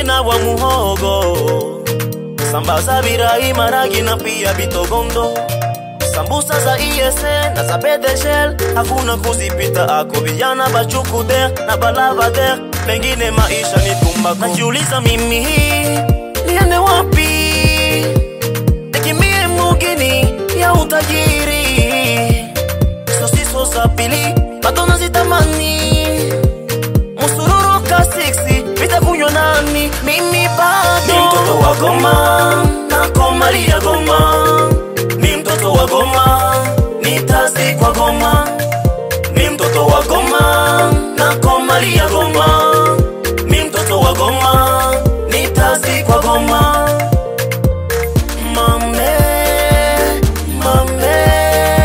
na wa muhogo, sambaza birai, maragi na pia bitogondo, sambusa za ISE na za bedeshel, hakuna kuzipita ako vijana bachukude na balavader, pengine maisha ni tumbako. Najiuliza mimi hii niende wapi, nikimie mugini ya utajiri, sosiso za pili bado nazitamani musururu ka siksi vitakunywa nani mimi bado ni mtoto wa Goma nakomalia Goma ni mtoto wa Goma nitazikwa Goma ni mtoto wa Goma nakomalia Goma ni mtoto wa Goma nitazikwa Goma mame mame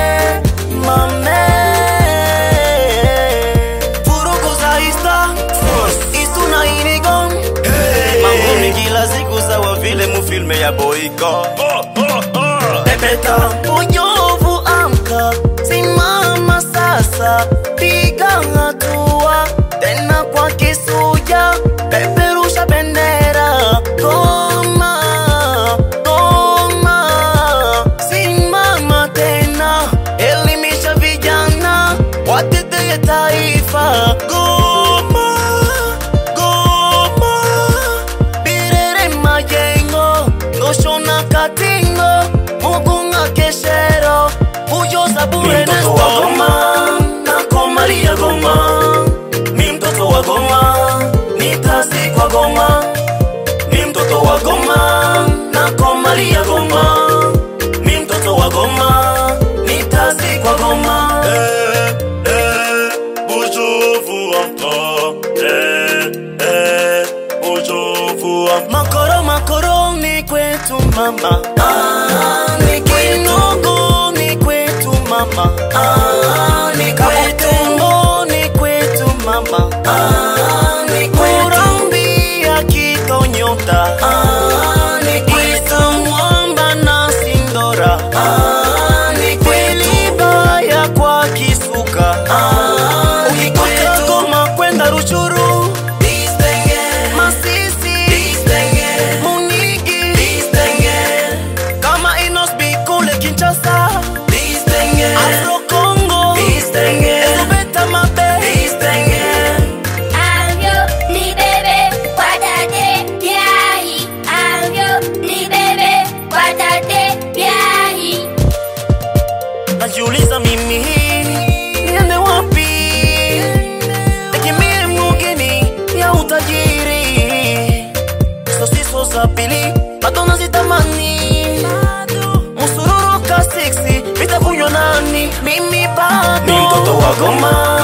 mame vurugu za ista istu na inigon mangumi kila siku sawa vile mufilme ya boiko pepeta unyovu amka simama sasa piga hatua tena kwa kisuja peperusha bendera goma goma simama tena elimisha vijana wateteye taifa goma goma birere majengo ngoshona katingo mugunga keshero ujoza bure Ni mtoto wa Goma, nakomalia goma ni mtoto wa goma nitazikwa goma ni mtoto wa goma nakomalia goma ni mtoto wa goma nitazikwa goma Eh, eh, Bujuvu amka. Eh, eh, Bujuvu amka. makoro makoro ni kwetu mama ah, ni kinogo ni kwetu mama ah, ni kabutembo ni kwetu mama ah, ni kurambi ya kitonyota ah, ni kwetu mwamba na sindora ah, ni kweliba ya kwa kisuka ah, ukitoka Goma kwenda Ruchuru Masisi Munigi kama Inosbi kule Kinshasa Afro Congo Ezobeta Mabe Avyo ni bebe kwa tate biahi. Avyo ni bebe kwa tate biahi. Najiuliza mimi niende wapi Nikimie mugini ya utajiri Sosiso za pili bado nazitamani Musururu ka siksi vitakunywa nani mimi bado Ni mtoto wa Goma